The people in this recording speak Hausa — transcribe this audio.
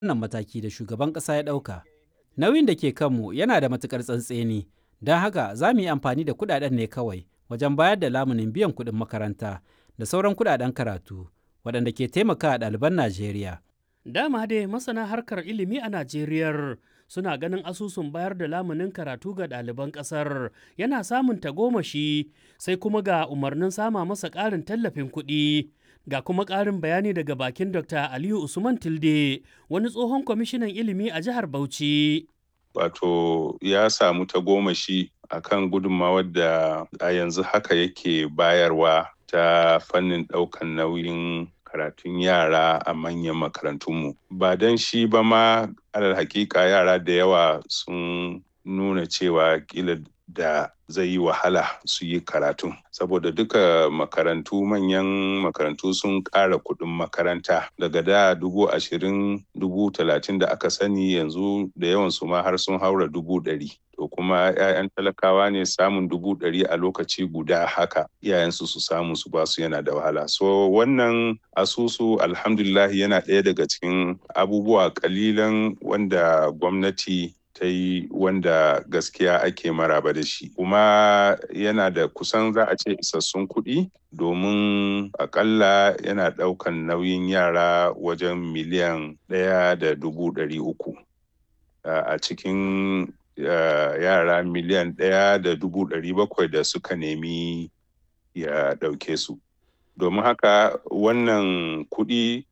wannan mataki da shugaban ƙasa ya ɗauka. Nauyin da ke kanmu yana da matuƙar tsantseni, don haka za mu yi amfani da kuɗaɗen ne kawai wajen bayar da lamunin biyan kuɗin makaranta da sauran kuɗaɗen karatu waɗanda ke taimakawa ɗaliban Najeriya. Dama dai masana harkar ilimi a Najeriya suna ganin asusun bayar da lamunin karatu ga ɗaliban ƙasar yana samun tagomashi sai kuma ga umarnin sama masa ƙarin tallafin kuɗi. Ga kuma ƙarin bayani daga bakin Dr. Aliyu Usman Tilde, wani tsohon kwamishinan ilimi a jihar Bauchi. Wato ya samu tagomashi a kan gudunmawar da a yanzu haka yake bayarwa ta fannin ɗaukan nauyin karatun yara a manyan makarantunmu. Ba don shi ba ma alal hakika yara da yawa sun nuna cewa kila da zai yi wahala su yi karatu saboda duka makarantu manyan makarantu sun ƙara kuɗin makaranta daga da dubu ashirin dubu talatin da aka sani yanzu da yawan su ma har sun haura dubu ɗari to kuma 'ya'yan talakawa ne samun dubu ɗari a lokaci guda haka iyayensu su samu su basu yana da wahala so wannan asusu alhamdulillah yana ɗaya daga cikin abubuwa kalilan wanda gwamnati ta yi wanda gaskiya ake maraba da shi kuma yana da kusan za a ce isassun kuɗi domin akalla yana ɗaukan nauyin yara wajen miliyan ɗaya da dubu ɗari uku a cikin yara miliyan ɗaya da dubu ɗari bakwai da suka nemi ya ɗauke su domin haka wannan kuɗi